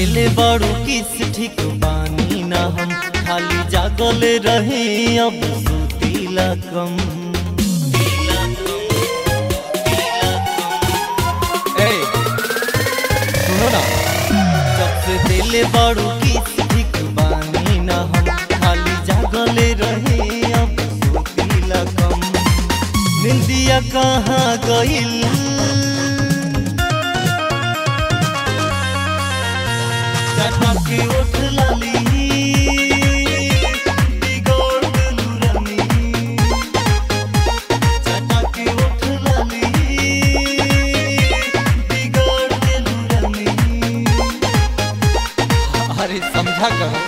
देले बड़ू किस ठीक बानी ना हम खाली जागल रहे अब सुतीला कम ए, सुनो ना सबसे दिले बड़ू किस ठीक बानी ना हम खाली जागल रहे अब सुतीला कम निंदिया कहाँ गइल चटके उठ लाली बिगड़ देलू रानी चटके उठ लाली बिगड़ देलू रानी अरे समझा करो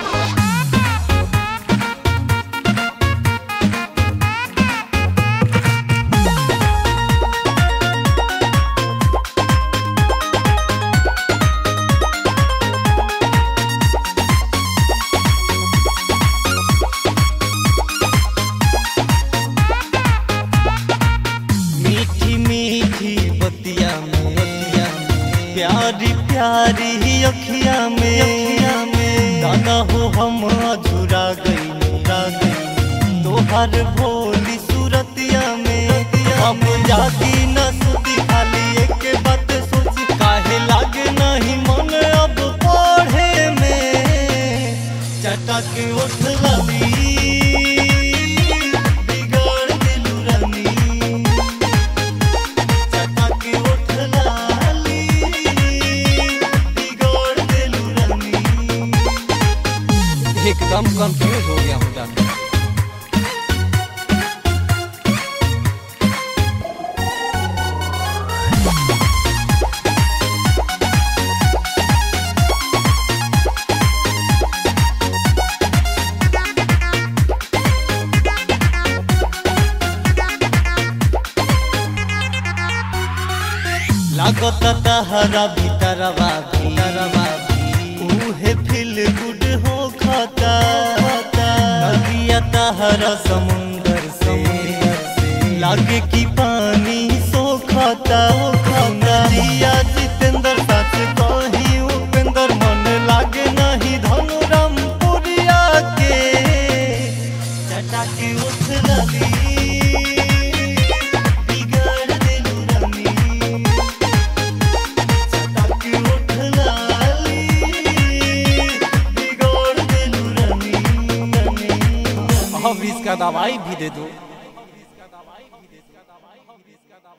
मीठी मीठी बतिया में प्यारी प्यारी अखिया में अखिया में दाना हो हम अधूरा गई रा गई तोहर भोली सूरतिया में हम जाती न सुती खाली एक बात सोची काहे लागे नहीं मन अब पढ़े में चटक उठ लली बिगड़ दिलू रानी चटक उठ लाली बिगड़ दिलू रानी एकदम कंफ्यूज हो गया हूँ जान लागत तहरा भीतरवा भीतरवा उहे फील गुड हो खाता नदिया तहरा समुंदर समुंदर से लागे की पानी सोखता नदिया जितेंद्र सच कही उपेंद्र मन लागे नहीं धनुराम पुरिया के चटाके उठ लली बिगड़ दिलू रानी चटक उठ लाली बिगड़ दिलू रानी अब इसका दवाई भी दे दो